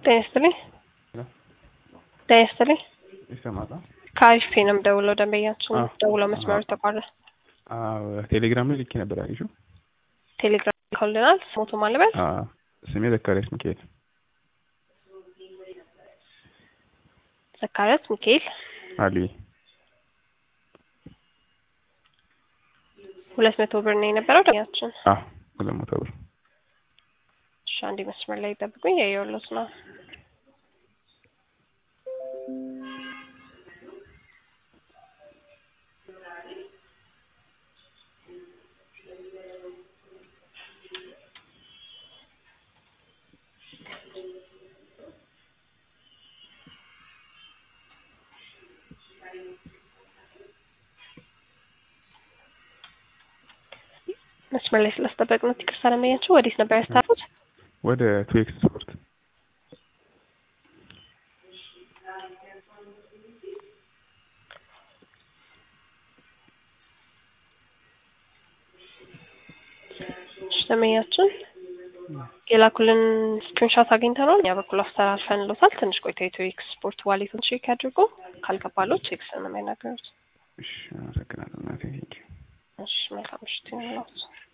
ጤና ይስጥልኝ። ጤና ይስጥልኝ። ይሰማል? ከአሪፍ ፔ ነው የምደውለው። ደንበኛችን አዎ። ደውለው መስመሩ ተቋረጠ። አዎ ቴሌግራም ላይ ልኬ ነበር አየሽው? ቴሌግራም ልከውልናል። ስሞቱ ማለበት አዎ ስሜ ዘካሪያስ ሚካኤል። ዘካሪያስ ሚካኤል አሉይ ሁለት መቶ ብር ነው የነበረው ደንበኛችን። አዎ ሁለት መቶ ብር እሺ አንዴ መስመር ላይ ጠብቁኝ። ያየሁለት ነው። መስመር ላይ ስላስጠበቅነው ይቅርታ ደንበኛችን። ወዴት ነበር ያስታፉት? ወደ ቱኤክስ ስፖርት እሺ ደንበኛችን የላኩልን ስክሪንሾት አግኝተናል። እኛ በኩል አስተላልፈንሎታል። ትንሽ ቆይቶ የኢትዮ ኤክስፖርት ዋሌቱን ቼክ ያድርጉ። ካልገባሎት ቼክስ ነው የሚያናገሩት። እሺ አመሰግናለሁ እናቴ ቴንኪው እሺ መልካም ምሽት ይሁንልዎት።